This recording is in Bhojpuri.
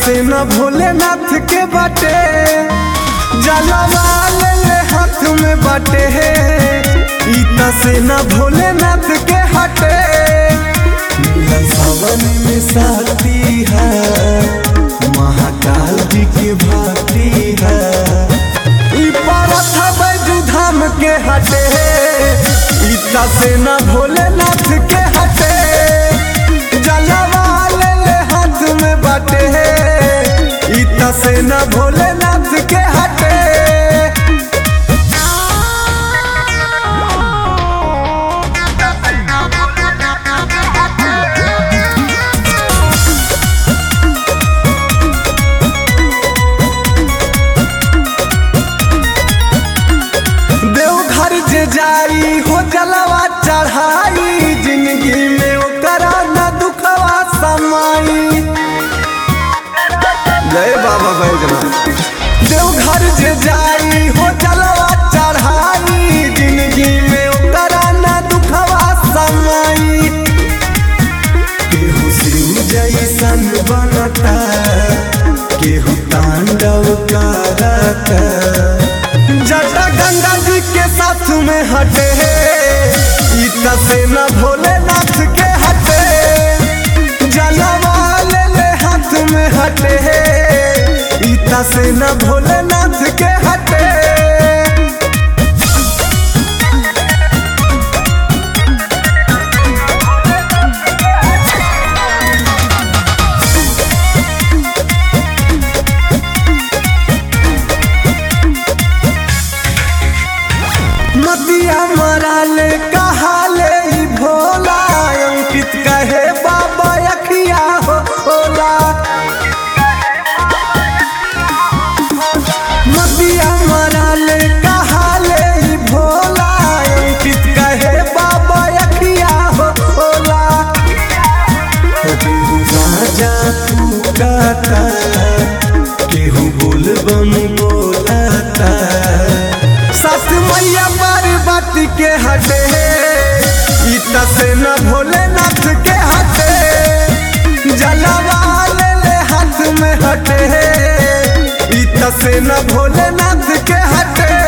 से न भोलेनाथ के बाटे जलवा ले ले हाथ में बाटे ईता से न भोलेनाथ के हटे मिला सावन में साथी है महाकाल जी की भाती है ई पारथ बैजू धाम के हटे ईता से न भोलेनाथ के हटे जलवा ले ले हाथ में बाटे ईता से न भोलेनाथ के हटे देवघर जे जाई हो जलवा चढ़ाई जिंदगी में ओकरा न दुखवा समाई जय बाबा बैजनाथ देवघर जे जाई हो जलवा चढ़ाई जिंदगी में ओकरा न दुखवा समाई केहू शिव जैसन बनता केहू तांडव करता जटा गंगा जी के साथ में हटे ईता से न भोलेनाथ के हटे जलवा ले ले हाथ में हटे ईता से न भोलेनाथ के हटे मतिया मराले कहाले ई भोला अंकित कहे बाबा अखिया हो होला मतिया मराले कहाले ई भोला अंकित कहे बाबा अखिया हो होला केहू राजा फूकाता केहू बोलबम बोलाता सास मैया पार्वती के हटे ईता से न भोलेनाथ के हटे जलवा ले ले हाथ में हटे ईता से न भोलेनाथ के हटे